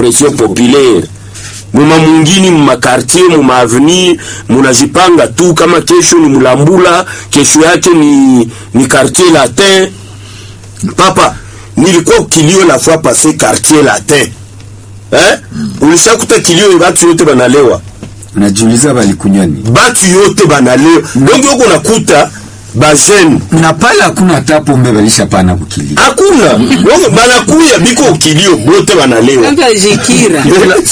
pression populaire muma mwingine mumakartier mumaavenir munajipanga tu kama kesho ni mulambula kesho yake ni, ni quartier latin papa nilikuwa kilio la fois passé quartier latin eh? ulishakuta kilio batu yote banalewa najiuliza balikunywa nini batu yote banalewa donc yoko nakuta bajene na pale hakuna hata pombe balishapana kukilia hakuna Wako banakuya biko kilio bote banalewa Kaka Jikira.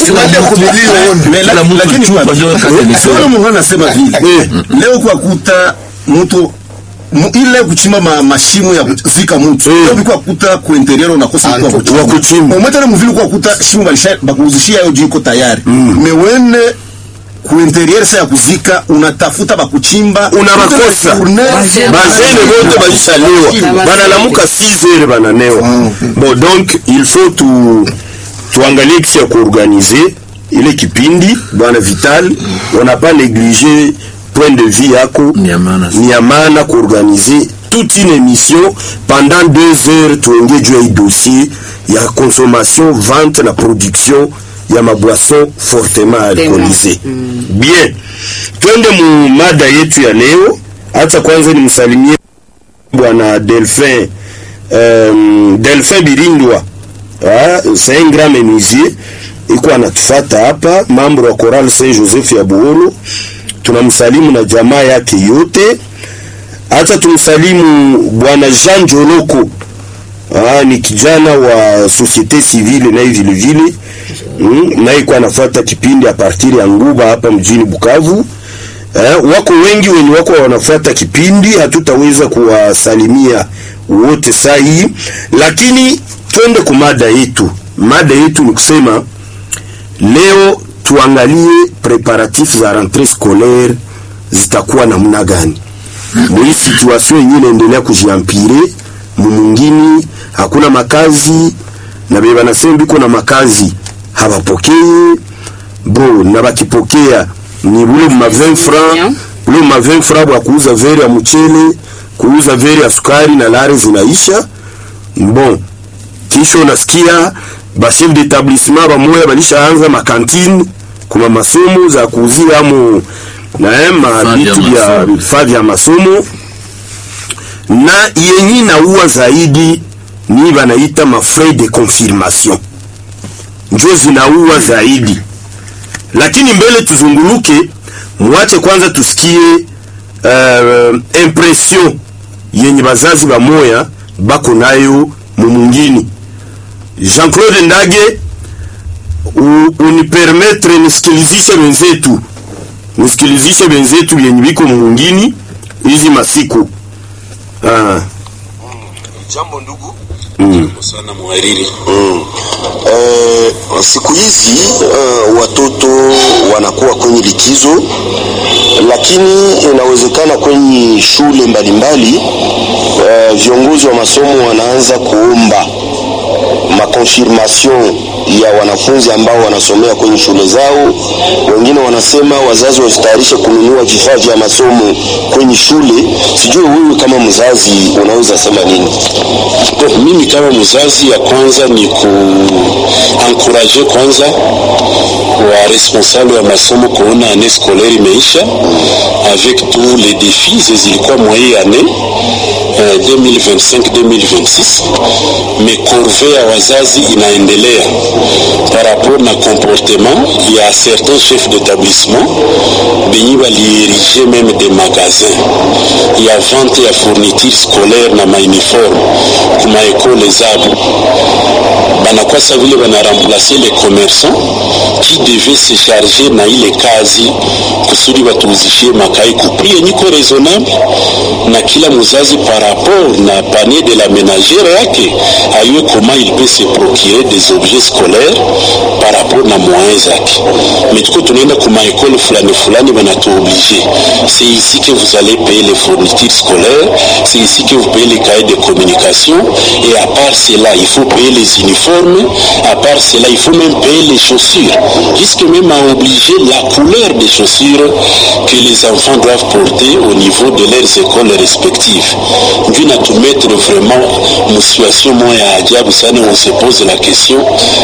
anasema vile leo kwa kuta mtu mu- ile kuchimba ma, mashimo ya kuzika mtu Eh. leo biko kuta ku interior unakosa mtu wa kuchimba wa kuchimba. umetana mvili kwa kuta shimo balisha bakuzishia yo jiko tayari mewene ku interior sa ya kuzika unatafuta bakuchimba Una makosa. Bajene. bazene bote balishalewa Bana- banalamuka 6 heures bananewa bon donc il faut tu tuangalie kisi ya kuorganize ile kipindi bwana vital on n'a pas négligé point de vue yako Ni ya maana sana. ni ya maana kuorganize toute une émission pendant deux heures tuongee juu ya hii dossier ya consommation vente na production ya maboisson fortement alcoolisé bien twende mu mada yetu ya leo hata kwanza nimsalimie bwana delphin um, delphin birindwa ah, c'est un grand menuisier iko anatufata hapa mambo wa Choral Saint Joseph ya Buolo tunamsalimu na jamaa yake yote hata tumsalimu bwana Jean Joloko ah, ni kijana wa societe civile naye vile vile mm, naye kwa anafuata kipindi a partir ya Nguba hapa mjini Bukavu eh, wako wengi wenye wako wanafuata kipindi, hatutaweza kuwasalimia wote saa hii, lakini twende kwa mada yetu. Mada yetu ni kusema leo tuangalie preparatif za rentrée scolaire zitakuwa namna gani mwii situation yenyewe inaendelea kujiampire mumungini, hakuna makazi na beba nasema biko na makazi habapokee bo na bakipokea ni bule ma 20 francs bule ma 20 francs bwa kuuza vere ya mchele kuuza vere ya sukari na lare zinaisha bon kisha unasikia ba chef d'établissement bamoya balishaanza makantine kuma masomo za kuuzia amo na eh, ma Vifaa vya vitu vya masomo. vifaa vya masomo na yenye naua zaidi ni banaita ma frais de confirmation njo zinaua zaidi lakini mbele tuzunguluke mwache kwanza tusikie uh, impression yenye bazazi bamoya bako nayo mumungini Jean-Claude Ndage u- unipermetre nisikilizishe wenzetu nisikilizishe wenzetu vyenye biko mungini hizi masiku ah. Jambo ndugu. mm. sana mhariri Mm. Eh, siku hizi uh, watoto wanakuwa kwenye likizo, lakini inawezekana kwenye shule mbalimbali uh, viongozi wa masomo wanaanza kuomba makonfirmation ya wanafunzi ambao wanasomea kwenye shule zao. Wengine wanasema wazazi wasitayarishe kununua vifaa vya masomo kwenye shule. Sijui wewe kama mzazi unaweza sema nini? mimi kama mzazi ya kwanza ni kuankuraje kwanza wa responsable wa masomo kuona année scolaire imeisha avec tous les défis zi- zilikuwa mwa hii année euh, 2025-2026 mais corvée ya wazazi inaendelea par rapport na comportement ya certains chefs d'établissement benye balierige même des magasins ya vente ya fourniture scolaire na mauniforme kuma ekole zabo banakuwa sa vile banaremplace les commerçants qui devaient se charger na ile kazi kusudi batuuzishie makai kupri yenye iko raisonnable na kila muzazi par rapport na panier de la ménagère yake ayue comment il peut se procurer des objets scolaires par rapport na moyens zake mais tuko tunaenda kuma ekole fulani fulani banatuoblige c'est ici que vous allez payer les fournitures scolaires c'est ici que vous payez les cahiers de communication et à part cela il faut payer les uniformes à part cela il faut même payer les chaussures jusque même à obliger la couleur des chaussures que les enfants doivent porter au niveau de leurs écoles respectives ndio inatumettre vraiment mu situation moya ya ajabu sana on se pose la question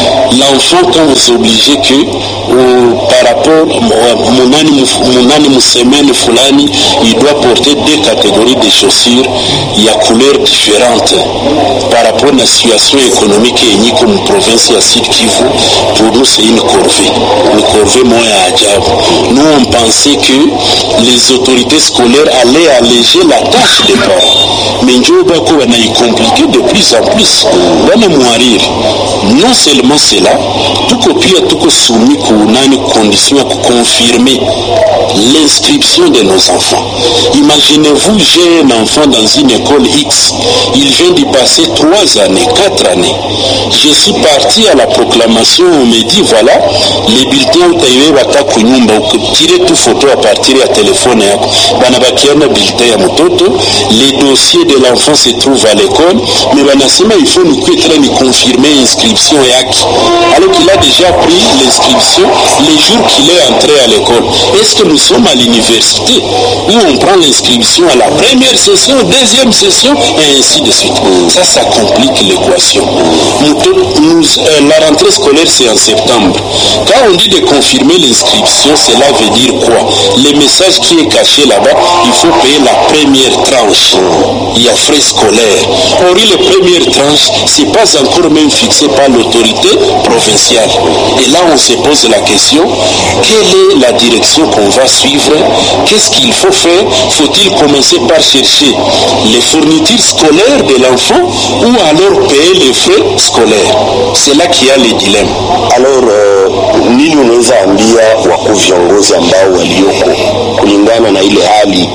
l'enfant quand vous obligez que au- par rapport au- munani mf- munani msemaine fulani il doit porter deux catégories de chaussures ya couleur différente par rapport na situation économique yenye iko mu province ya Sud Kivu pour nous c'est une corvée une corvée moya ya ajabu nous on pensait que les autorités scolaires allaient alléger la tâche des parents mais njo bako wanaicompliquer de plus en plus bana mwariri non seulement cela tuko pia tuko soumis kunani condition ya kuconfirmer l'inscription de nos enfants imaginez-vous j'ai un enfant dans une école X il vient d'y passer trois années quatre années je suis parti à la proclamation on me dit voilà les bulletins utaibebata kunyumba ukitire tu photo à partir ya telefone yako banabakiana bulletin ya mtoto les dossiers de l'enfant se trouvent à l'école mais banasema il faut nikuwe tena ni confirmer inscription yake alors qu'il a déjà pris l'inscription les jours qu'il est entré à l'école est-ce que nous sommes à l'université où on prend l'inscription à la première session deuxième session et ainsi de suite ça ça complique l'équation Mouto- nous, euh, la rentrée scolaire c'est en septembre quand on dit de confirmer l'inscription cela veut dire quoi le message qui est caché là-bas il faut payer la première tranche il y a frais scolaires or les premières tranches c'est pas encore même fixé par l'autorité provinciale et là on se pose la question quelle est la direction qu'on va suivre qu'est-ce qu'il faut faire faut-il commencer par chercher les fournitures scolaires de l'enfant ou alors payer les frais scolaires c'est là qu'il y a le dilemme Alors uh, nini unaweza ambia wakuu viongozi ambao walioko kulingana na ile hali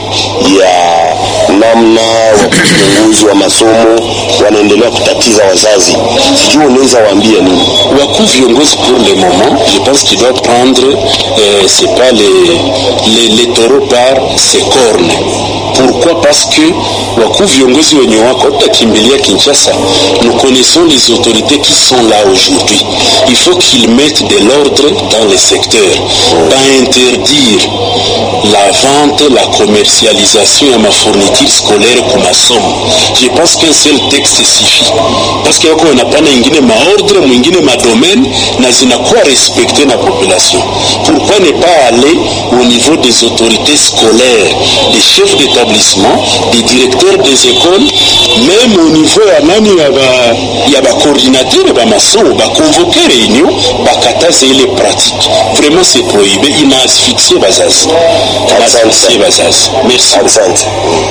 ya namna wakuu viongozi wa masomo wanaendelea kutatiza wazazi, sijui unaweza waambia nini? Wakou viongozi pour le moment, je pense qu'il doit prendre, euh, c'est pas les, les, les taureaux par ses cornes. Pourquoi Parce que wakuu viongozi wenye wako watakimbilia Kinshasa, nous connaissons les autorités qui sont là aujourd'hui. Il faut qu'ils mettent de l'ordre dans les secteurs, pas interdire la vente, la commercialisation ya mafourniture scolaire kwa masomo. Je pense qu'un seul texte suffit, parce que wako wanapana ingine maordre mwingine madomaine na zinakuwa respecte na population. Pourquoi ne pas aller au niveau des autorités scolaires, des chefs d'établissement, des directeurs des écoles, même au niveau ya nani ya ba ya ba coordinateur ba masomo ba convoquer réunion bakataza ile pratique. Vraiment c'est prohibé, ina asphyxier bazazi. Ina asphyxier bazazi. Merci. Asante.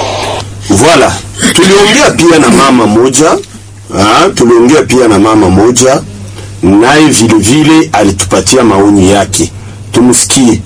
Voilà, tuliongea pia na mama moja ha, tuliongea pia na mama moja naye vile vile alitupatia maoni yake, tumsikie.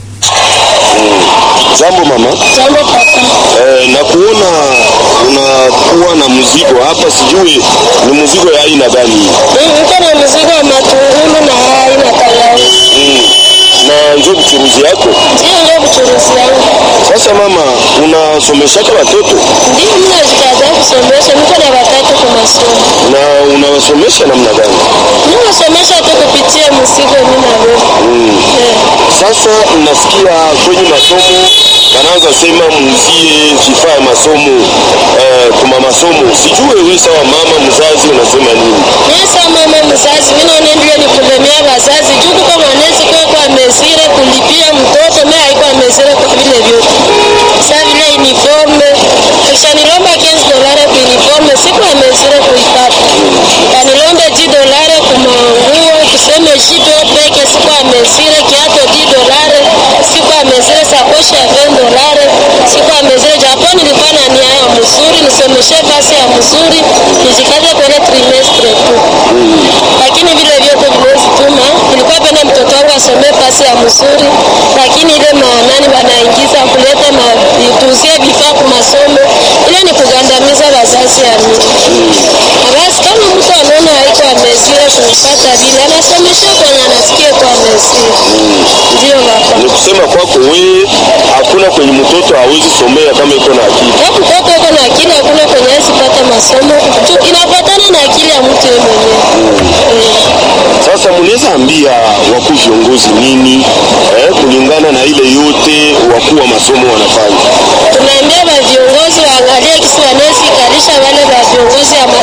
Jambo mama. Jambo papa. Eh, na kuona unakuwa na mzigo hapa, sijui ni mzigo ya aina gani hii? Niko na mzigo wa matungulu na hai na tangawizi. na njo mchuruzi yako. Ndio ndio mchuruzi yangu. Sasa mama, unasomeshaka watoto Ndio mimi najikaza kusomesha, niko na watatu kwa masomo. na unawasomesha namna gani? Mimi nasomesha tu kupitia mzigo mimi na wewe. Eh. Sasa nasikia kwenye masomo wanaanza sema muuzie vifaa ya masomo eh, kuma masomo. Sijue wewe sawa mama mzazi unasema nini? Mimi sawa mama mzazi, mimi naona ndio ni kulemea wazazi. Juu kwa mwanezi kwa kwa mesire kulipia mtoto, mimi haiko mesire kwa vile vyote. Sasa vile uniforme, kisha nilomba 15 dollars kwa uniforme, siku ya mesire kuipata. Kanilomba 10 dollars kwa nguo, tuseme jipe peke siku ya mesire kiato 10 dollars, siku ya mesire sakoshi ya 20 dollars, siku ya mesire japo nilikuwa na nia ya mzuri, nisomeshe basi ya mzuri, nijikaze kwenye trimestre tu lakini vile vyote viwezi tuma. Nilikuwa penda mtoto wangu asomee pasi ya mzuri, lakini ile maanani wanaingiza kuleta matuzie vifaa kwa masomo, ile ni kugandamiza wazazi ya mimi. Na basi kama mtu anaona haiko amezire kumpata vile, anasomesha kwenye anasikia kwa amezire. Ndio baba. Ni kusema kwako wewe hakuna kwenye mtoto hawezi somea kama iko na akili. Kama mtoto uko na akili, hakuna kwenye hawezi pata masomo tu, inafuatana na akili ya mtu yeye mwenyewe. Eh. Sasa mnaweza ambia wakuu viongozi nini eh, kulingana na ile yote wakuu wa masomo wanafanya? tunaambia ba viongozi waangalie kisi wanaweza ikarisha wale ba viongozi ya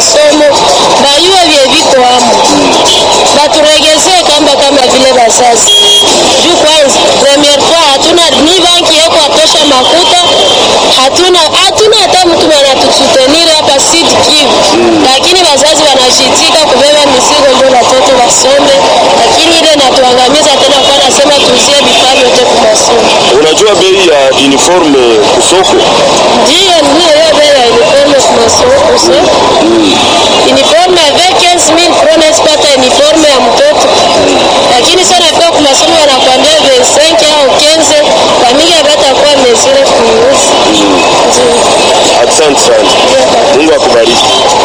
masomo bayue vye viko amo baturegezee kamba kama vile bazazi juu kwanza premiere fois hatuna ni banki yeko atosha makuta hatuna hatuna hata mtu anatusutenire hapa Sud Kivu lakini wazazi wanashitika kubeba mizigo ndio watoto wasome lakini ile natuangamiza tena kwa nasema tuzie vifaa vyote kwa masomo Unajua bei ya uniforme kusoko ndiyo ndiyo hiyo bei ya uniforme kwa masomo kusoma uniforme avec 15000 francs unazipata uniforme ya mtoto lakini sana fika kwa masomo wanakwambia 25 au 15 kwa mingi abatakuwa mesire kuuzi Asante sana, Mungu akubariki.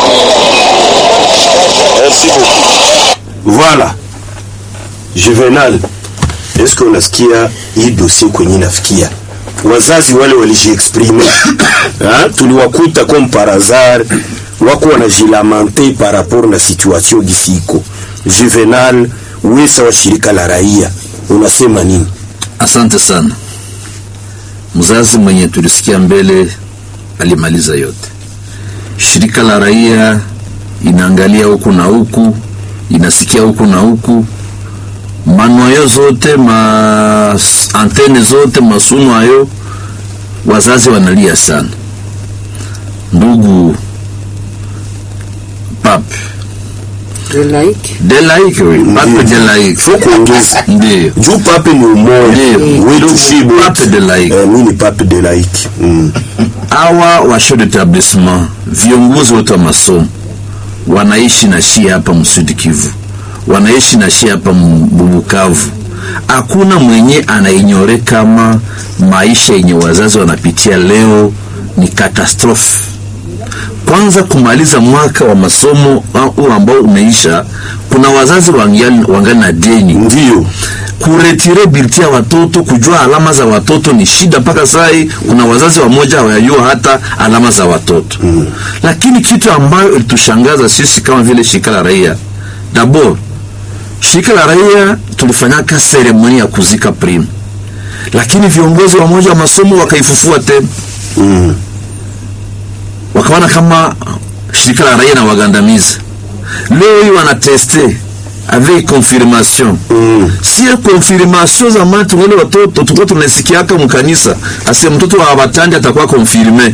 Merci beaucoup. Voilà. Juvenal, est-ce que unasikia hii dossier kwenye nafikia? Wazazi wale walijiexprime ha? tuliwakuta comme par hasard wako wanajilamante par rapport na situation gisi iko. Juvenal, wewe sawa shirika la raia unasema nini? Asante sana. Mzazi mwenye tulisikia mbele alimaliza yote. Shirika la raia inaangalia huku na huku, inasikia huku na huku, manoyo zote ma antene zote masuno hayo, wazazi wanalia sana. Ndugu Pape de laïque de laiki, oui, Pape de laiki, Faut kuongeza. ndio Juu pape ni umoja. Ndio. Wetu shibo. Pape de laiki. Eh, mimi ni pape de laiki. Mm. hawa wa chef d'établissement viongozi wote wa masomo wanaishi na shia hapa msudi Kivu, wanaishi na shia hapa Bubukavu. Hakuna mwenye anainyore kama maisha yenye wazazi wanapitia leo ni katastrofe. Kwanza kumaliza mwaka wa masomo huu ambao umeisha, kuna wazazi wangali, wangali na deni Ndio. kuretire bilti ya watoto, kujua alama za watoto ni shida. Mpaka sai kuna wazazi wamoja hawajua hata alama za watoto mm. Lakini kitu ambayo ilitushangaza sisi kama vile shirika la raia, dabord shirika la raia tulifanyaka seremoni ya kuzika prime, lakini viongozi wamoja wa masomo wakaifufua tena Mm. wakaona kama shirika la raia na wagandamiza. Leo hii wanateste avec confirmation Mm. sio confirmation za matu wale watoto tulikuwa tunasikiaka mkanisa ase mtoto wa batandi atakuwa confirme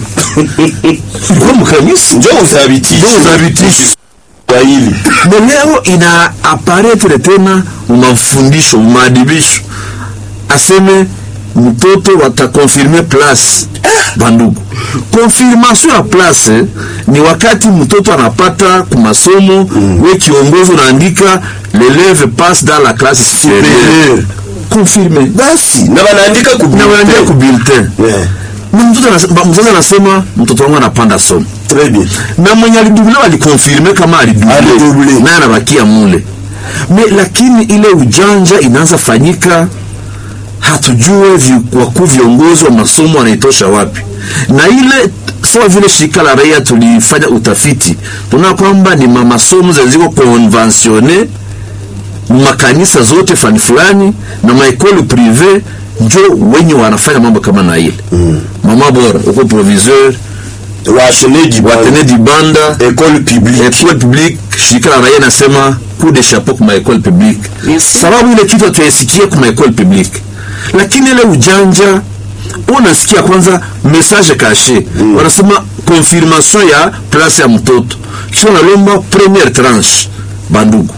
kwa mkanisa Njoo uthabitishe. Njoo uthabitishe. Swahili. na leo ina aparetre tena mafundisho maadibisho aseme mtoto watakonfirme place bandugu konfirmation ya place ni wakati mtoto anapata kumasomo mm. we kiongozi unaandika l'eleve passe dans la classe supérieure Superieur. confirme Basi na wanaandika ku na wanaandika ku bulletin Yeah. na mtoto anasema mzazi anasema mtoto wangu anapanda somo Très bien. na mwenye alidubule alikonfirme kama Alidouble. alidubule naye anabakia mule me lakini ile ujanja inaanza fanyika hatujue vi, wakuu viongozi wa masomo wanaitosha wapi na ile sawa vile shirika la raia tulifanya utafiti tunaona kwamba ni mamasomo zaziko konvensione makanisa zote fani fulani na maekole prive njo wenye wanafanya mambo kama na ile mm. mama bora uko proviseur Wateneji watene dibanda école publique. école publique shirika la raia nasema coup de chapeau kwa école publique Merci. sababu ile kitu hatuyaisikia kwa école publique lakini ile ujanja unasikia kwanza message caché mm. wanasema confirmation ya place ya mtoto kisha wanalomba première tranche bandugu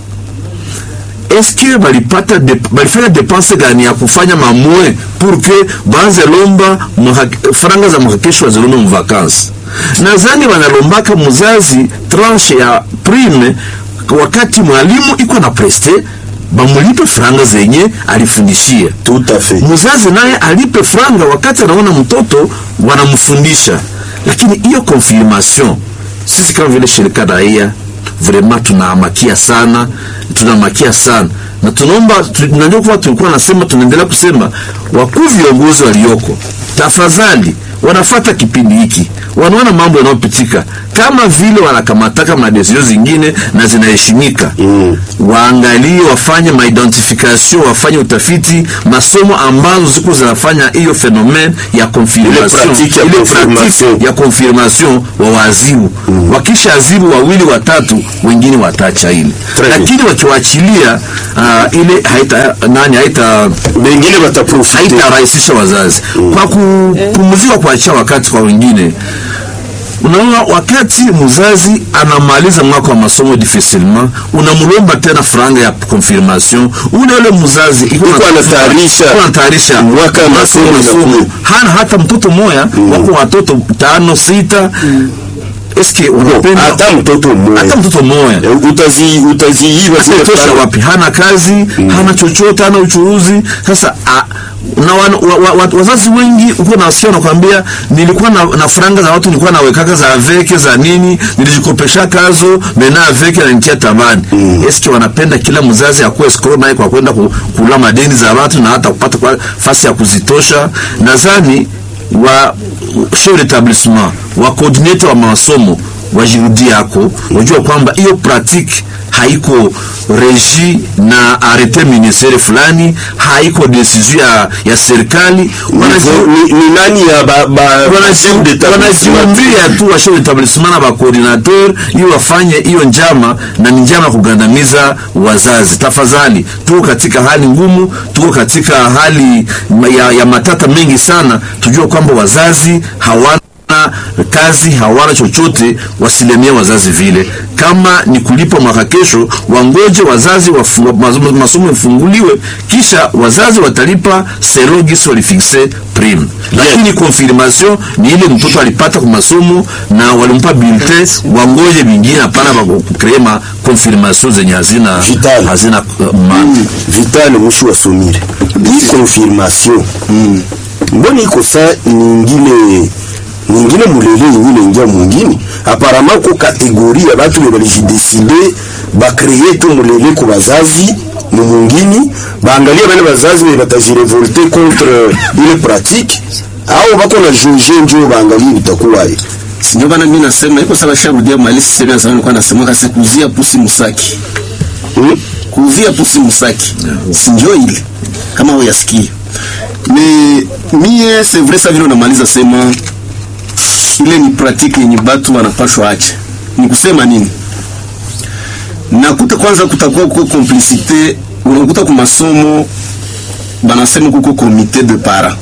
eske balipata de, balifanya depense gani ya kufanya mamwe pour que baanze lomba muhak- faranga za muhakesho wazilombe muvakansi nadhani wanalombaka muzazi tranche ya prime wakati mwalimu iko na preste bamulipe franga zenye alifundishia Tout à fait. mzazi naye alipe franga wakati anaona mtoto wanamfundisha lakini hiyo confirmation sisi kama vile shirika raia vraiment tunaamakia sana tunamakia sana na tunaomba tu- najua kuwa tulikuwa nasema tunaendelea kusema wakuu viongozi walioko tafadhali wanafata kipindi hiki wanaona mambo yanayopitika kama vile wanakamataka madesizio zingine na zinaheshimika mm. waangalie wafanye maidentification wafanye utafiti masomo ambazo ziko zinafanya hiyo fenomen ya confirmation pratique ya ile confirmation. pratique ya confirmation wa wazibu mm. wakisha azibu wawili watatu wengine wataacha ile Très bien. lakini wakiwachilia uh, ile haita nani haita bengine bataprofite haitarahisisha wazazi kwa kupumzika kuachia wakati kwa wengine unaona wakati mzazi anamaliza mwaka wa masomo difficilement unamlomba tena franga ya confirmation ule ule mzazi iko Iko anatayarisha iko anatayarisha mwaka wa masomo inakuja. hana hata mtoto moya wako watoto tano sita eske unapenda hata mtoto mmoja hata mtoto moya Eh, utazi utaziiba zile atatosha tano. wapi hana kazi hana chochote hana uchuuzi sasa a, na wan, wa, wa, wa, wazazi wengi uko nasikia wanakwambia nilikuwa na, na franga za watu nilikuwa nawekaka za aveke za nini nilijikopesha kazo mena aveke nanitia tabani mm. eske wanapenda kila mzazi akuwe skro naye kwa kwenda ku- kula madeni za watu na hata kupata kwa fasi ya kuzitosha nadhani wa chef d'établissement wa coordinator wa masomo wajirudi yako wajua kwamba hiyo pratique haiko regi na arete ministere fulani haiko desizio ya, ya serikali wanaji- ni, ni nani ya ba, ba, chef d'établissement? wanajiumbia tu wa chef d'établissement na bakoordinateur ili wafanye hiyo njama na ni njama ya kugandamiza wazazi tafadhali tuko katika hali ngumu tuko katika hali ya, ya matata mengi sana tujue kwamba wazazi hawana kazi hawana chochote wasilemie wazazi vile kama ni kulipa mwaka kesho wangoje wazazi wafu- masomo masomo ifunguliwe kisha wazazi watalipa selon gisi walifikse prime lakini confirmation ni ile mtoto alipata kwa masomo na walimpa bulletin wangoje vingine hapana bakukree ma confirmation zenye hazina Vital. hazina uh, maana vital mwisho wa somire hii confirmation mbona iko saa nyingine nyingine mulele nyingine ingia mwingine aparama ko kategori ya batu be balijideside bakreye tu mulele ku bazazi mu mwingine baangalia bale bazazi be batajirevolte contre ile pratique au bako na juge njo baangalie bitakuwaye ndio bana mimi nasema iko sawa sharudia mali sisi ya zamani kwa nasema kasi kuzia pusi musaki hmm? kuzia pusi musaki si ndio ile kama huyasikia me mie c'est vrai ça vile unamaliza sema ile ni pratique yenye batu wanapashwa acha ni kusema nini nakuta kwanza kutakuwa kuko complicité unakuta kwa masomo banasema kuko comité de para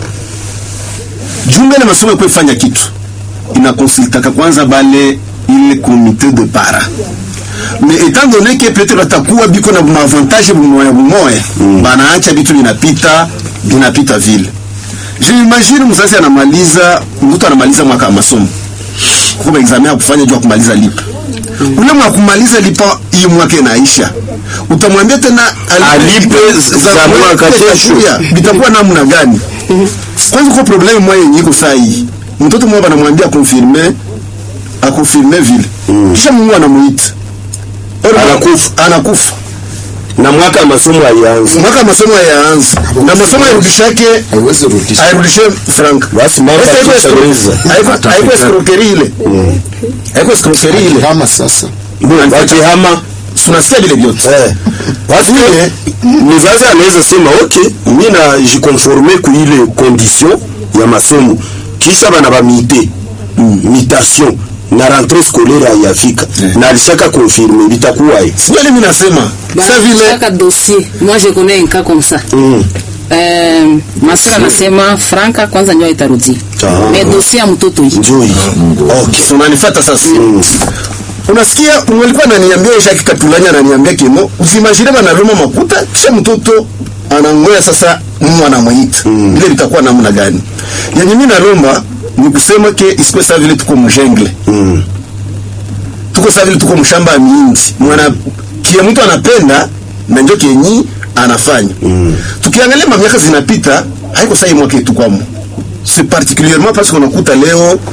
junga ile masomo yakwe fanya kitu inakonsultaka kwanza bale ile comité de para mais étant donné que peut-être batakuwa biko na maavantage bumoya bumoya mm. banaacha vitu vinapita vinapita vile je imagine mzazi anamaliza mtoto anamaliza mwaka wa masomo kwa examen ya kufanya juu ya kumaliza lipa ule mwa kumaliza lipa hii mwaka inaisha utamwambia tena Alipe za mwaka kesho. bitakuwa namna gani kwanza kwa problème moya yenye iko saa hii mtoto mmoja anamwambia confirmer akonfirme vile kisha Mungu anamuita Or- Anakufa. anakufa na mwaka wa masomo haianzi mwaka wa masomo yaanza na masomo yarudishake haiwezi rudisha airudishe frank basi mambo Sasa haiko escro- yakishaweza haiko- haiko escroquerie ile haiko escroquerie ile kama sasa wakihama tunasikia vile vyote Eh, parce que mzazi anaweza sema ok mi najikonforme ku ile condition ya masomo kisha bana bamite mutation na rentrée scolaire hayafika na alishaka confirme bitakuwaye sio ile mimi nasema sasa vile chaque dossier moi je connais un cas comme ça Mm. euh, masika anasema franka kwanza ndio itarudi Ah. mais dossier ya mtoto hii njoo hii okay So, unanifuata sasa unasikia mwalikuwa ananiambia Jacques Katulanya ananiambia kimo usimajire banaruma makuta kisha mtoto anangoya sasa Mungu anamuita mm. ile litakuwa namna gani yenye mimi naromba ni kusema ke isikuwe sawa vile tuko mjengle Mm. tuko sawa vile tuko mshamba ya miindi mwana kia mtu anapenda na njo kenyi anafanya mm. tukiangalia mamiaka zinapita haiko sahi mwaka yetu kwamo c'est particulièrement parce qu'on unakuta leo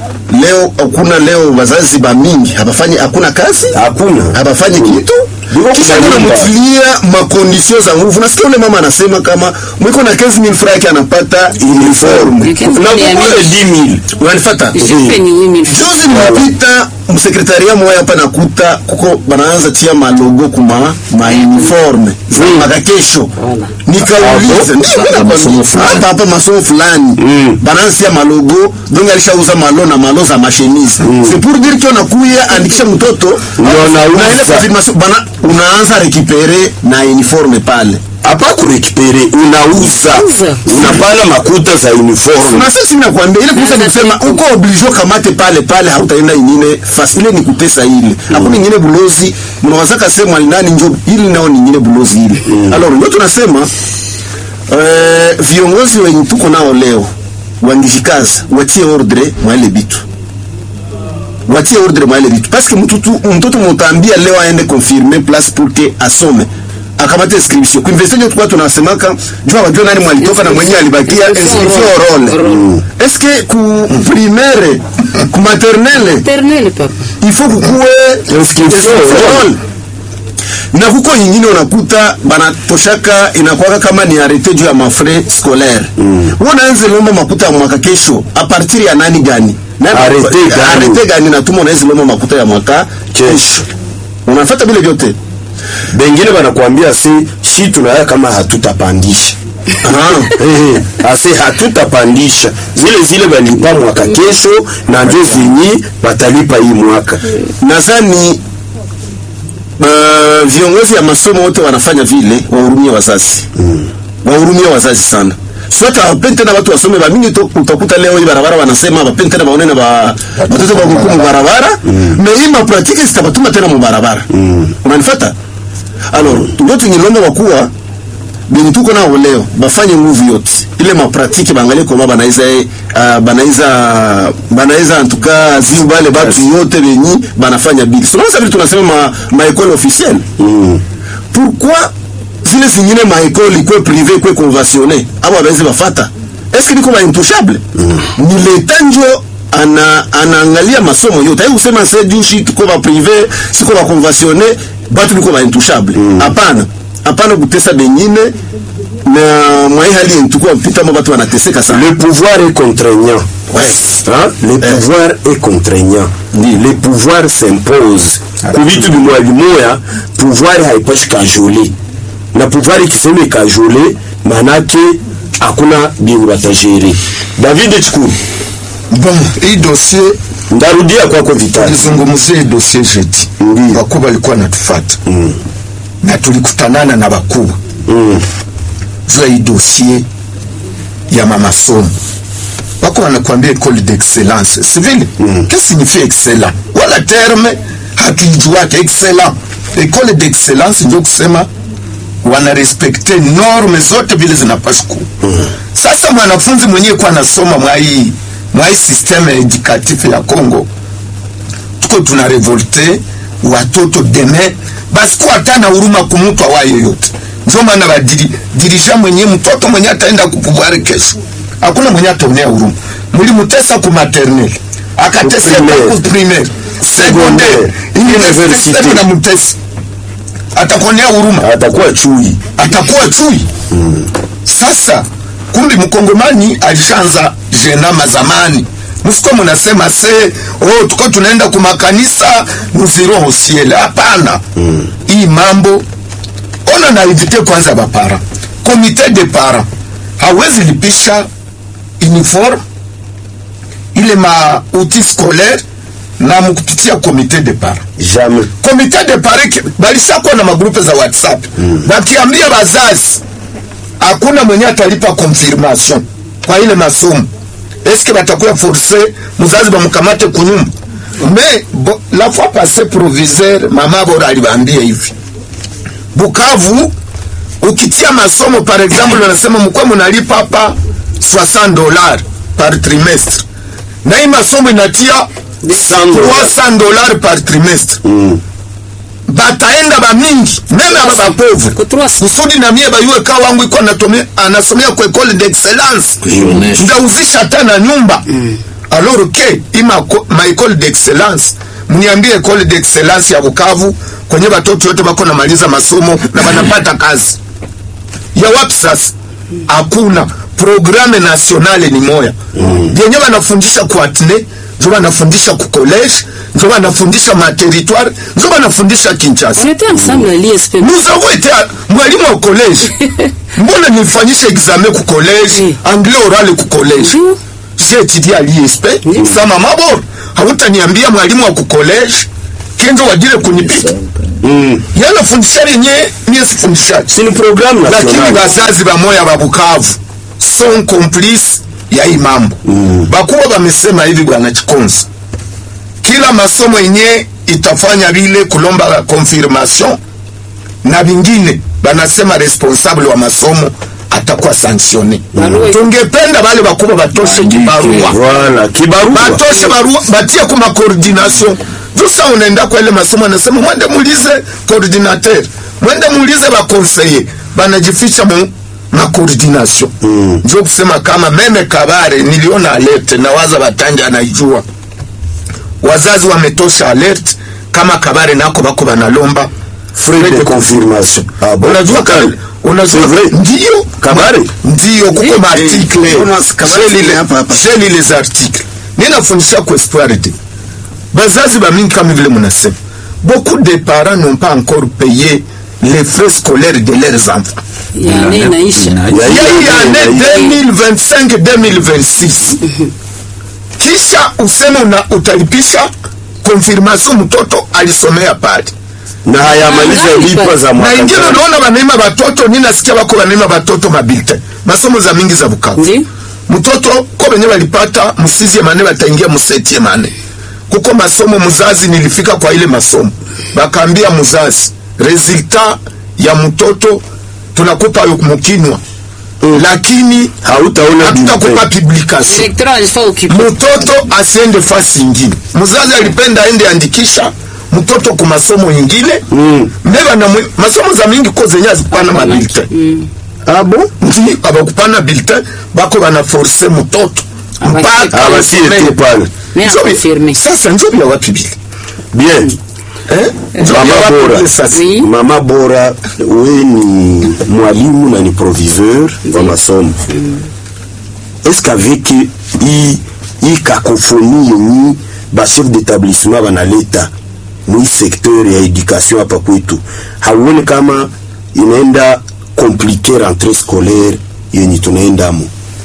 leo hakuna leo wazazi ba mingi habafanyi hakuna kazi Hakuna. habafanyi kitu Biko kisha kuna kuna nyumba. mtilia makondisio za nguvu nasikia ule mama anasema kama mwiko na 15000 francs yake anapata uniform na kukule 10000 unanifuata Jipe ni wimi. juzi nimepita msekretaria moya hapa nakuta kuko banaanza tia malogo kuma mauniforme za makakesho nikauliza ndio mimi nakwambia, hapa hapa masomo fulani banaanza tia malogo donc alishauza malo na malo za mashemise c'est pour dire que unakuya andikisha mtoto unauza. unaenda confirmation bana unaanza récupérer na uniforme pale hapa kurekipere unauza Unauza. unapana makuta za uniform na sasa nakwambia ile kusa kusema uko obligé kamate pale pale hautaenda ingine fasi ile ni kutesa ile hakuna ingine bulozi mnawazaka sema nani njo ili nao ni ingine bulozi ile alors ndio tunasema eh, viongozi wenye tuko nao leo wangishikaza watie ordre mwa ile bitu watie ordre mwa ile bitu parce que mtu tu mtoto mutambia leo aende confirmer place pour que asome akamate inscription ku university ndio tulikuwa tunasemaka jua wajua nani mwalitoka na mwenye alibakia inscription role est-ce que ku primaire ku maternelle Maternelle papa. il faut kukuwe Inscription role na kuko nyingine unakuta banatoshaka inakwaka kama ni arete juu ya mafrais scolaire mm. unaanza lomba makuta ya mwaka kesho a partir ya nani gani Nani- Arete gani? arete gani natuma unaweza lomba makuta ya mwaka kesho unafuata vile vyote bengine banakwambia si shi tunaya kama hatutapandisha Ah. Eh, ase hatutapandisha zile zile balipa mwaka kesho na njo zenyi batalipa hii mwaka nadhani uh, viongozi ya masomo wote wanafanya vile wahurumie wazazi mm. wahurumie wazazi sana swata wapeni tena watu wasome bamingi to- utakuta leo hii barabara wanasema wapeni tena baone na ba watoto bakuku mu barabara me hii mapratike zitabatuma tena mu barabara unanifata alors ndio tungilomba wakuwa benye tuko nao leo bafanye nguvu yote ile mapratike bangalie koma banaiza uh, banaiza banaiza antuka ziu bale batu yote benyi banafanya bili sonasa vile tunasema ma, ma école officielle mm. pourquoi zile zingine ma école ikwe privé ikwe conventionné abo abawezi bafata est-ce que biko ba intouchable mm. ni leta njo ana anaangalia masomo yote ai usema se juu shi tuko ba privé siko ba conventionné batu biko ba intouchable hapana hapana kutesa bengine na mwai hali yenye tuko pita mo batu wanateseka sana le pouvoir est contraignant Ouais. Hein? le pouvoir est contraignant le pouvoir s'impose ku vitu bimoya bimoya pouvoir haipashi kajole na pouvoir ikisema ikajole manake hakuna bingu batajere david chikuru Bon, hii dossier ndarudia kwako vitali tulizungumzia hii dossier jeudi. Ndiyo. Wakubwa walikuwa natufuata na tulikutanana na wakubwa mm. juu ya hii dossier ya mamasomo wako wanakuambia école d'excellence si vile que signifie excellent wala terme hatuijuake excellent école d'excellence ndio kusema wanarespekte norme zote vile zinapaswa kuwa sasa mwanafunzi mwenyewe kwa anasoma mwai mwai systeme educatif ya Congo tuko tuna revolte watoto deme basi kuwa hata na huruma kumutu awaye yoyote ndio maana badiri dirija mwenye mtoto mwenye ataenda kupubware kesho hakuna mwenye ataonea huruma mlimutesa ku maternelle akateseka Primaire. ku primaire secondaire universite Universite. na mutesi atakuonea huruma atakuwa chui atakuwa chui sasa kumbi mkongomani alishaanza jenama zamani msikuwa mnasema se oh, tuko tunaenda kumakanisa nuziroho siele hapana hii mambo ona na invite kwanza bapara komite de para hawezi lipisha uniforme ile ma outil scolaire na mkupitia komite de para jamais komite de pariki balishakuwa na magrupe za whatsapp bakiambia bazazi hakuna mwenye atalipa confirmation kwa ile masomo eske batakuya force muzazi bamukamate kunyumba me bo, la fois passé proviseur mama bora alibambia hivi bukavu ukitia masomo par exemple anasema mkwe munalipa hapa 60 dollars par trimestre na hii masomo inatia 300 dollars par trimestre bataenda bamingi meme aba bapauvre Kutrua- kusudi na mie bayue ka wangu iko anatome- anasomea kwa ekole d'excellence Kujionyesha. ndauzisha hata na nyumba alors ke ima ma école d'excellence mniambie école d'excellence ya Bukavu kwenye watoto wote bako namaliza masomo na wanapata kazi ya wapi sasa? Hakuna programe nationale ni moya yenye wanafundisha ku atne njo wanafundisha ku college njo wanafundisha ma territoire njo wanafundisha Kinshasa. On était ensemble à l'ISP. Nous avons été à- mwalimu wa college mbona nifanyishe examen ku college Oui. anglais oral ku college Ndio. j'ai étudié à l'ISP sama mabor hautaniambia mwalimu wa ku college kenzo wajile kunipita Mm. yanafundisha lenye mie sifundishaji Si ni programme lakini nationale. bazazi bamoya ba Bukavu son complice ya hii mambo mm. bakuwa bamesema hivi bwana Chikonza, kila masomo yenye itafanya vile kulomba confirmation na vingine banasema responsable wa masomo atakuwa sanctionne. Barua- Tungependa bale bakubwa batoshe kibarua Voilà, kibarua. batoshe barua batie kuma coordination jusa unaenda kwa ile masomo anasema mwende muulize coordinateur mwende muulize ba conseiller banajificha mu ma coordination mm. ndio kusema kama meme kabare niliona alert na waza batanja anaijua wazazi wametosha alert kama kabare nako bako banalomba Frais de confirmation. Ah bon? unajua Kabare. kabare unajua C'est vrai. ndio Kabare. ndio kuko Oui. maartikle Jonas, Kabare J'ai lu ni les- hapa hapa. j'ai lu les articles ninafundisha ku espoir de bazazi bamingi kama vile munasema beaucoup de parents n'ont pas encore payé les frais scolaires de leurs enfants Ya nne inaisha. Ya il y a eu hii année année 2025 2026 kisha useme una utalipisha confirmation mtoto alisomea pale na hayamaliza Ah, lipa za na mwaka ingine jana. unaona banaima batoto ninasikia bako banaima batoto mabilte masomo za mingi za Bukavu Ndi. mtoto ko benye balipata musizie mane bataingia musetie mane kuko masomo muzazi nilifika kwa ile masomo bakaambia muzazi resultat ya mtoto tunakupa yo mukinwa Mm. lakini hautaona hatutakupa bulletin. publication Directeur alifaa occupé. mtoto asiende fasi ingine mzazi alipenda aende andikisha mtoto ku masomo ingine Mm. mbeba na mwe- masomo za mingi ko zenye azikupana mabulletin Ah bon? ndi abakupana bulletin bako banaforce mtoto Abasi- mpaka abasi asomee. ete pale. Mais Njo bi- confirmé. sasa njo bya wapi bile Bien. eh? Njo Mama bya wapi bora. bile sasa Oui. Mama bora, we ni mwalimu na ni proviseur wa masomo. Est-ce qu'avec hii hii cacophonie yenye ba chef d'établissement banaleta mwi secteur ya education hapa kwetu, hauone kama inaenda komplike rentrée scolaire yenye tunaendamo?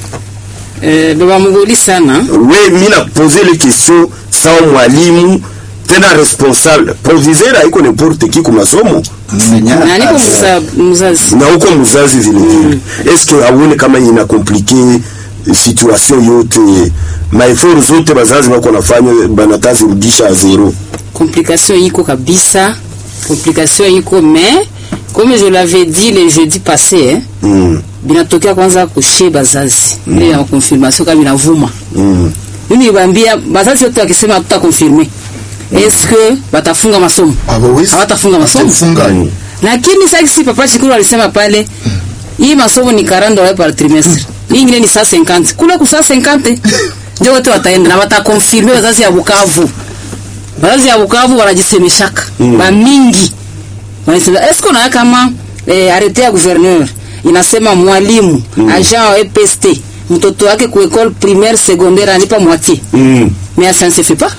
Eh, baba mgoli sana. we mi napoze le question sawa mwalimu tena responsable proviseur haiko n'importe qui ku masomo Na niko mza- mzazi. na uko mzazi vile vile eske auone kama ina komplike situation yote maeforo zote bazazi bako nafanya banatazirudisha a zero Complication iko kabisa. Complication iko mais comme je l'avais dit le jeudi passé, hein, mm. binatokea kwanza kushe bazazi ile ya confirmation kama inavuma mm. mimi niwaambia bazazi wote wakisema hatuta confirmer est-ce que batafunga masomo Hawawezi. hawatafunga masomo Funga. lakini sasa si papa Chikuru alisema pale hii masomo ni 40 dollars par trimestre hii ingine ni 150 kule ku 150 ndio wote wataenda na watakonfirme wazazi ya Bukavu wazazi ya Bukavu wanajisemeshaka mm. ba mingi wanasema est-ce qu'on a kama eh, arrete ya gouverneur inasema mwalimu mm. agent wa EPST mtoto wake ku école primaire secondaire anipa moitié mm. mais ça ne se fait pas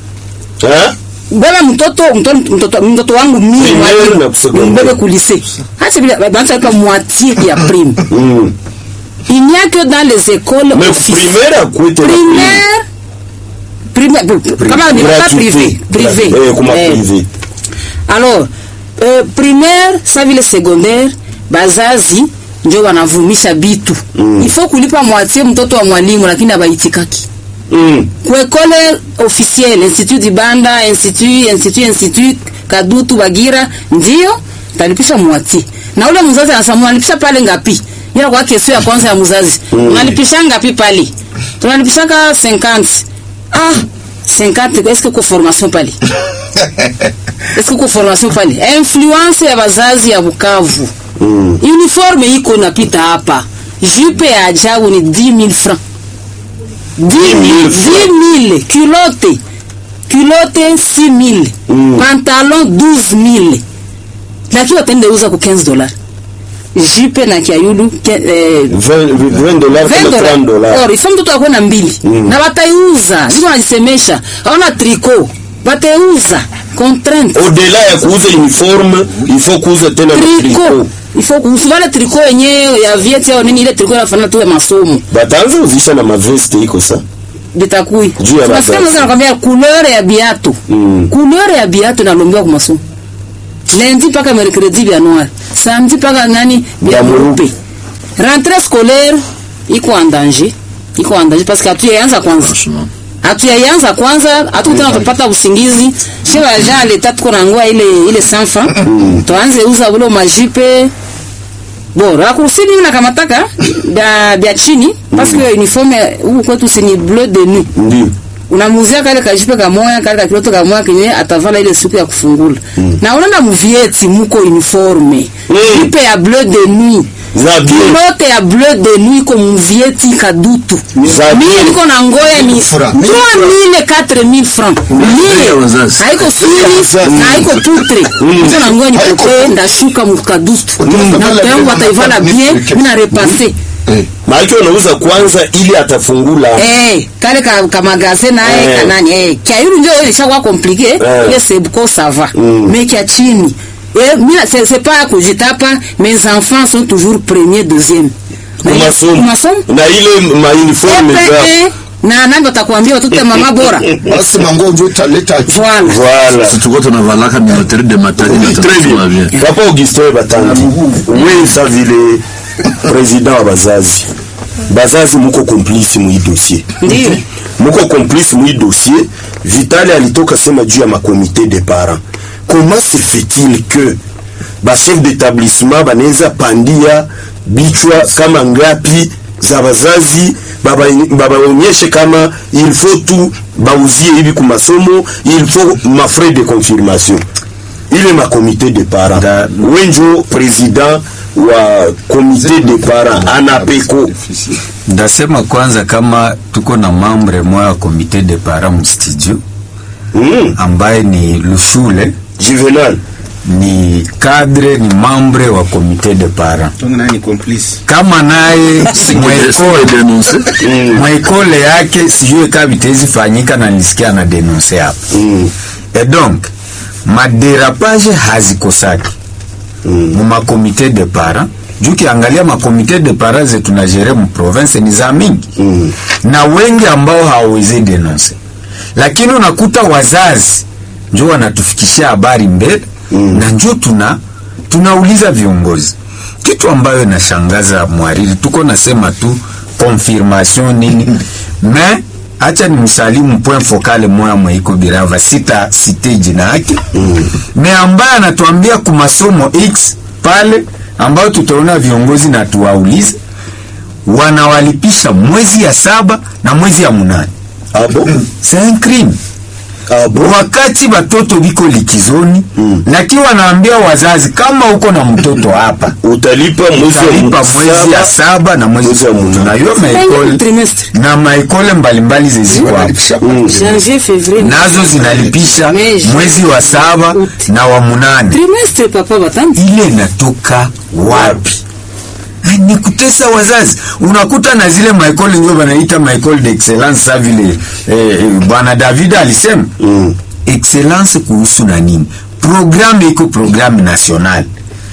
Hein? beba mtoto mtoto mtoto, mtoto wangu mimi Primaire mwalimu, na secondaire. mbebe ku lycée hata bila banza pa moitié ya prime Mm. il n'y a que dans les écoles mais officielles. primaire akwete primaire primaire kama ni pas privé privé eh, kuma Eh. privé alors euh, primaire sa vile secondaire bazazi njo wanavumisha bitu mm. ifo kulipa moitié mtoto wa mwalimu lakini abaitikaki mm. kuekole officiel institut dibanda institut institut institut kadutu bagira ndio talipisha moitié na ule mzazi anasema unalipisha pale ngapi ila kwa kesho ya kwanza ya mzazi mm. unalipisha ngapi pale tunalipishaka 50 ah 50 est-ce que ko formation pale est-ce que ko formation pale influence ya bazazi ya Bukavu Mm. uniforme iko napita hapa jupe ya ajabu ni 10000 francs 10 000 culotte culotte 6 000 pantalon 12 000 lakini wataenda uza ku 15 dollars jipe na kiayulu ke- eh, 20 dollars 20 kama 30 dollars Or, ifo mtoto akuwe na mbili na bataiuza niko najisemesha aona triko bataiuza contrainte au-delà ya kuuza uniforme il faut kuuza tena na triko tricot ifo kusivale triko yenyewe ya vieti au nini ile triko inafanana tu ya masomo bataanza uzisha na maveste iko sa bitakui Juu ya Tunasikia mavazi. mzee anakwambia couleur ya biatu Mm. couleur ya biatu inalombiwa kwa masomo lundi mpaka mercredi vya noir samedi mpaka nani vya Vya mweupe. mweupe rentrée scolaire iko en danger iko en danger parce que hatuyaanza kwanza hatuyaanza kwanza hatukutana tupata usingizi she baja leta tuko nangua ile ile sanfa tuanze uza bulo majipe bon rakursi mimi nakamataka bya bya chini parce que uniforme huku kwetu si ni bleu de nuit ndio unamuzia kale kajipe kamoya kale kakiloto kamoya kenye atavala ile siku ya kufungula na unaenda muvieti muko uniforme jipe ya bleu de nuit za bien kilote ya bleu de nuit ko muvieti kadutu za mimi bien niko na ngoya ni 3000 4000 francs ya mimi wazazi. haiko siri na haiko putre niko na ngoya nipote ndashuka mukadutu na mtoto yangu ataivala bien mimi na repase maana unauza kwanza ili atafungula Eh, kale ka, ka magasin naye Eh. kanani eh kia yulu ndio ile ishakuwa compliqué Eh. ile sebko ça va Mm. mais kia chini eh mimi c'est c'est pas kujitapa mes enfants sont toujours premier deuxième Na ile- kumasomo masomo na ile mauniforme za Eh, na nani watakwambia watoto ya mama bora basi mango njo utaleta voilà voilà Si tuko tunavalaka minoterie de matadi na Très tunasoma bien. bien. Papa Augustin Batangi, wewe sa vile president wa bazazi, bazazi muko complice mu hii dossier, ndio muko complice mu hii dossier. Vitali alitoka sema juu ya makomite de parents. Comment se fait-il que ba chef d'établissement banaweza pandia bichwa kama ngapi za bazazi baba- babaonyeshe kama il faut tu bauzie hivi ku masomo il faut ma frais de confirmation ile makomite de parents Da- wenjo president wa komite de parents anapeko ndasema kwanza kama tuko na mambre moya ya komite de para mstudio mm. ambaye ni Lushule juvenal ni cadre ni mambre wa komite de para donc nani complice kama naye mwaekole denonse mwaekole yake sijue kaa vitezi fanyika na nisikia na denonse hapa mm. et donc maderapage hazikosaki Mm. mu makomite de para juu kiangalia makomite de para zetu na jere mu province ni za mingi Mm. na wengi ambao hawawezi denonse, lakini unakuta wazazi njo wanatufikishia habari mbele Mm. na njo tuna tunauliza viongozi, kitu ambayo inashangaza mwariri, tuko nasema tu confirmation nini me acha ni msalimu point focale moya mweiko birava sita site jina yake me ambaye anatuambia kumasomo x pale ambayo tutaona viongozi na tuwaulize wanawalipisha mwezi ya saba na mwezi ya munane abo c'est un crime abo wakati batoto biko likizoni Mm. lakini wanaambia wazazi kama uko na mtoto hapa utalipa mwezi wa utalipa mwezi ya saba. saba na mwezi Mwezi wa munane. tunayo Cinquième maekole trimestre na maekole mbalimbali zeziko hapo janvier février nazo zinalipisha Mais- mwezi wa saba na wa munane trimestre papa batandi ile inatoka wapi Eh, ni kutesa wazazi unakuta na zile maekole ndio wanaita maekole d'excellence sa vile eh, eh, bwana david alisema Mm. excellence kuhusu na nini programme iko programme national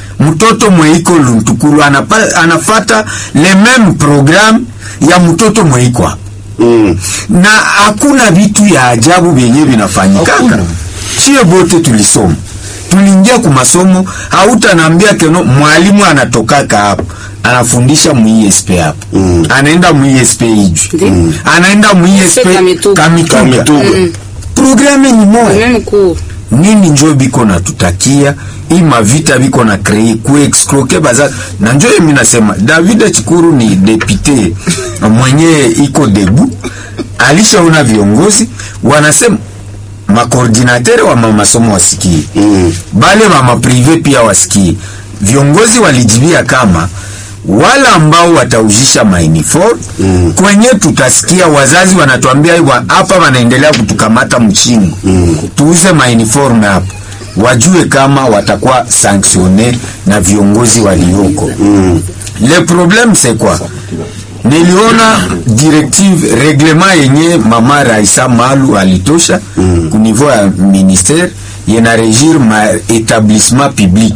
mtoto mweiko luntukulu anapa, anafata le meme programme ya mtoto mweiko hapa Mm. na hakuna vitu ya ajabu vyenye vinafanyikaka chie bote tulisoma tuliingia ku masomo hautanaambia keno mwalimu anatokaka hapo anafundisha muisp hapo Mm. anaenda muisp ijwi Mm. anaenda muisp Kamituga. kamituga Kamituga. programe ni moya même cours nini njo biko natutakia hii mavita biko na krei kuexcroke baza na njo yemi nasema david chikuru ni depute mwenye iko debu alishaona viongozi wanasema makoordinatere wa mamasomo wasikie Mm. bale mama prive pia wasikie viongozi walijibia kama wala ambao watauzisha mauniform mm. kwenye tutasikia wazazi wanatuambia "Iwa, hapa wanaendelea kutukamata mchingo mm. tuuze mauniform hapa wajue kama watakuwa sanctionne na viongozi walioko mm. le problème c'est quoi niliona directive reglement yenye mama Raisa Malu alitosha mm. ku niveau ya ministère yena regir ma établissement public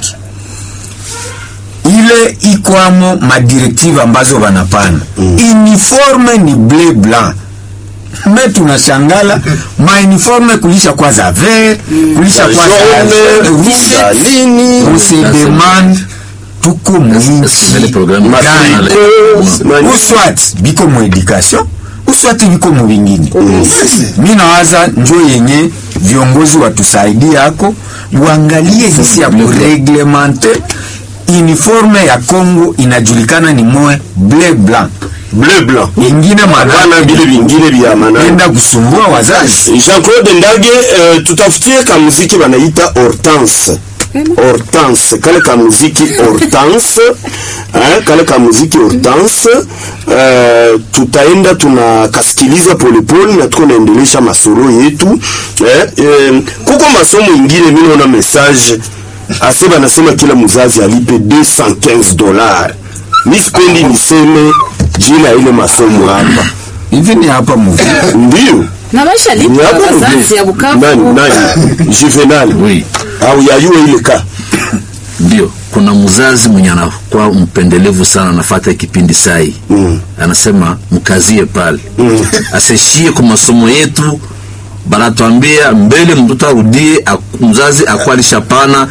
ile ikwamo madirektive ambazo wanapana mm. uniforme ni bleu blanc me tunashangala mauniforme kulisha kwa za vert kulisha kwa za jaune, rouge. za nini, on se demande tuko Est-ce que les programmes nationaux- mwinchi uswat biko mu education uswati biko mu vingine mi nawaza njo yenye viongozi watusaidie hako uangalie hisi ya kureglemente uniforme ya Congo inajulikana ni moe bleu blanc bleu blanc ingine hapana vile vingine vya manani enda kusumbua wazazi Jean-Claude Ndage uh, tutafutie kamuziki wanaita Hortense Hortense kale kamuziki Hortense eh, kale kamuziki Hortense uh, tutaenda tunakasikiliza polepole na tuko naendelesha masolo yetu eh, eh, kuko masomo ingine mimi naona message ase banasema kila mzazi alipe 215 dollars mi sipendi niseme jina ya ile masomo hapa hivi ni hapa muvi ndio na maisha Ni lipa hapo wazazi mzee. ya Bukavu Nani, nani? Juvenal. Oui. Au yayue ile ka. ndio kuna mzazi mwenye anakuwa mpendelevu sana anafata kipindi sai Mm. anasema mkazie pale mm. aseshie kwa masomo yetu banatuambia mbele mtoto arudie ak- mzazi akuwa alishapana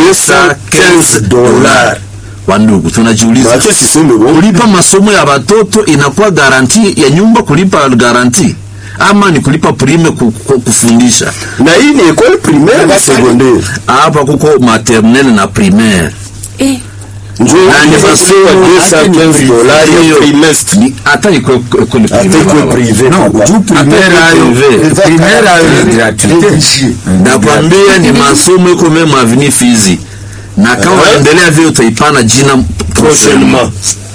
215 dola wandugu tunajiuliza Acha siseme bongo. kulipa masomo ya watoto inakuwa garanti ya nyumba kulipa garanti ama ni kulipa prime ku, ku, kufundisha Na hii ni école primaire na secondaire. hapa kuko maternelle na primaire eh, Ndio Na ni masomo, hata ni 215 dollars ya hiyo. trimestre. Ni- hata iko ekole Hata iko privé. no juu primaire ayo privé. primaire ayo ni gratuite nakwambia ni masomo iko meme avini fizi na kama Eh. waendelea vile utaipana jina Prochainement.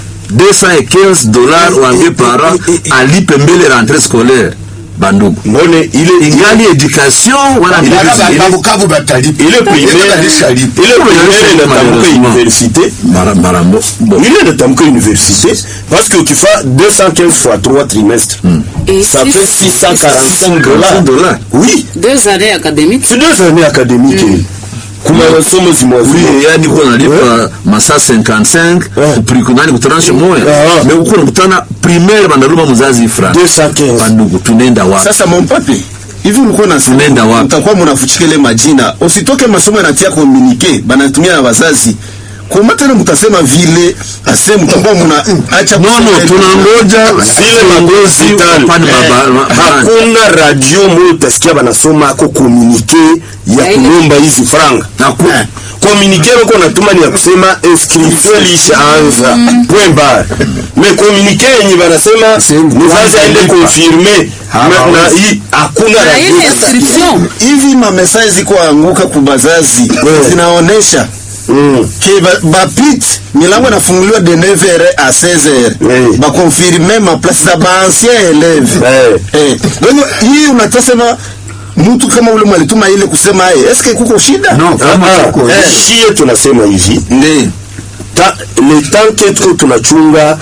215 dollars waambie para alipe mbele rentrée scolaire bandugu Mbone ile ingali education wala ni Ile- babukavu batalipa ile primaire ile primaire inatamka université. mara mara mbo bo. Ile inatamka université parce que tu fais 215 fois 3 trimestres. et Ça six- fait 645 dollars. dollars. Oui, deux années académiques c'est deux années académiques. Kuma masomo zimwazima. Oui, yani uko nalipa masaa 55 Eh. kuprikunani kutaranshe moya Ah. me uko nakutana primaire bandaruma muzazi fra 215. bandugu tunaenda wapi sasa mompape hivi ulikuwa Tunaenda wapi? utakuwa mnafuchika ile majina usitoke masomo yanatia komunike banatumia na wazazi koma tena mtasema vile ase mtakuwa mna acha no no tunangoja zile magozi wapane maba- ma- ma- hakuna radio moyo utasikia banasoma ako komunike ya Ya ile- kulomba hizi franga Haku- komunike bako natuma ni ya kusema inscription lishaanza point bar me komunike yenye banasema mzazi aende konfirme na na hii hakuna na radio ile inscription hivi mamesaje ziko anguka kubazazi Eh. zinaonesha Mm. ke ba- bapit milango inafunguliwa de 9h à 16h Eh. bakonfirme maplace za baancien élève Eh. eh. donc hii unatasema mtu kama ule mwalituma ile kusema ye eske kuko shida no kama Ah, tuko eh, shie tunasema hivi Ndi. ta, le temps que tuko tunachunga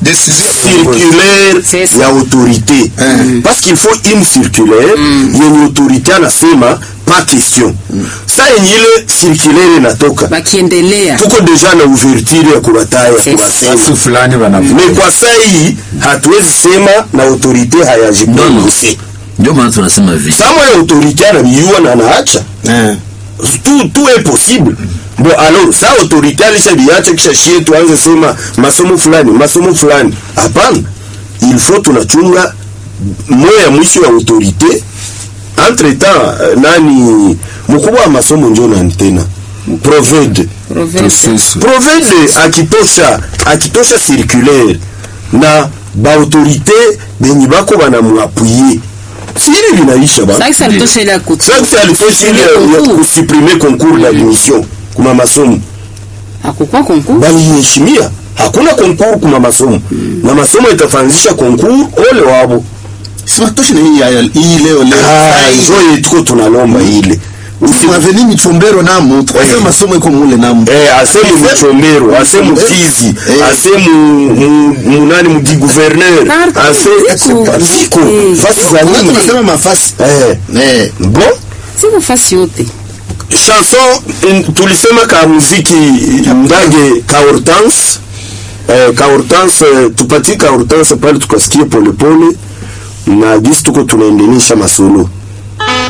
circulaire C'est ça. ya autorité parce qu'il faut une circulaire yenye autorité anasema pas question sa yenye ile circulaire inatoka bakiendelea tuko deja na ouverture ya kubataya C'est kuwasema watu fulani wanafu me kwa saa hii hatuwezi sema na autorité No, no. hayajiprononcé ndio maana tunasema hivi sama ya autorité anabiyua na anaacha Eh. tout, tout est possible bon alors sa autorité alishabiacha kisha shie tuanze sema masomo fulani masomo fulani hapana il faut tunachunga moya ya mwisho ya autorité entre temps eh, nani mkubwa wa masomo njo nani tena provede province provede akitosha akitosha circulaire na baautorité benye bako banamuapuye sili vinaisha ba sasa alitosha ile ya kutu sasa alitosha ile ya- ya concours. kusuprime concours d'admission kuma masomo hakukuwa concours baliheshimia hakuna konkuru kuma masomo na masomo itafanzisha konkuru ole wabo simatoshe na hii ya- hii leo leo Ah, njo yetuko tunalomba ile Usi- mwaveni michombero namo tukasema Eh. masomo iko mule namo Eh, asemu Muchombero, asemu Eh. Fizi, Eh. asemu mu- munani mudi gouverneur, Na ase ziko. ziko Eh. fasi za Kuna nini? tunasema mafasi Eh, eh bon siko fasi yote chanson in- tulisema ka muziki ndage ka hortense eh, ka hortense eh, tupatie ka hortense pale tukasikie polepole na gisi tuko tunaendenisha masolo